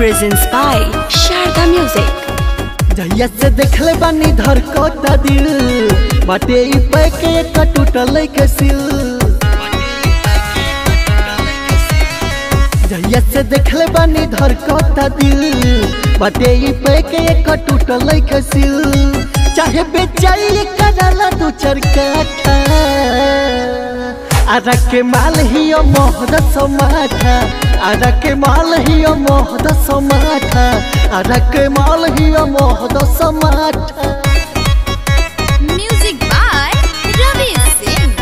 presents by Sharda Music. जहिया से देखले बानी धड़कता दिल बाटे ई पैके एक टूटल के सिल जहिया से देखले बानी धड़कता दिल बाटे ई पैके एक टूटल के सिल चाहे बेचाई कराला दू चार काठा आरा के माल ही मोहद समाठा आरा के माल ही मोहद समाठा आरा के माल ही मोहद समाठा Music by Ravi Singh.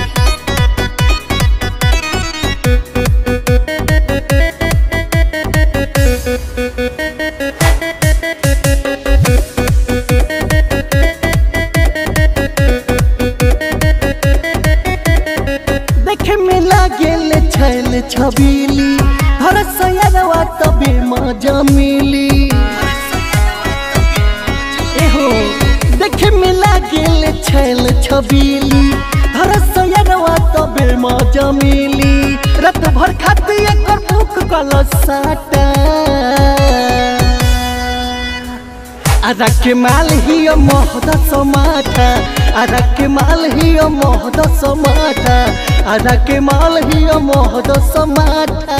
देखे में लागेल छैल छबीली हर सयरवा तबे मजा मिली एहो देखे में लागेल छैल छबीली हर सयरवा तबे मजा मिली रात भर खाती एकर भूख कल साटा आरा के माल ही मोहद समाठा आरा के माल ही मोहद समाठा आरा के माल ही मोहद समाठा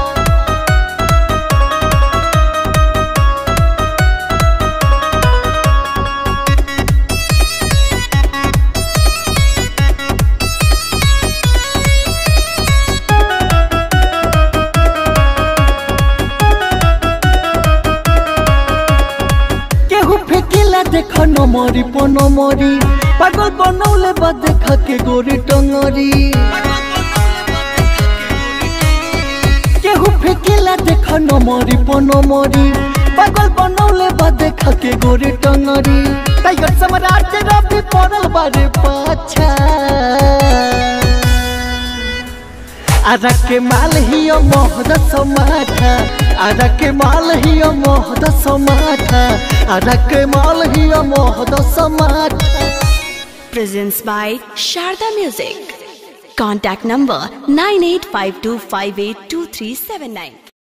केहू फेकेला देख नमरी पनमरी पागल बनौले बा देख के गोरी टंगरी केहू फेकेला देख नमरी पनमरी पागल बनौले बा देख के गोरी टंगरी टाइगर सम्राट रवि पड़ल बारे पाछा आरा के माल ही मोहद समाठा आरा के माल ही मोहद समाठा आरा के माल ही मोहद समाठा Presents by Sharda Music. Contact number 9852582379.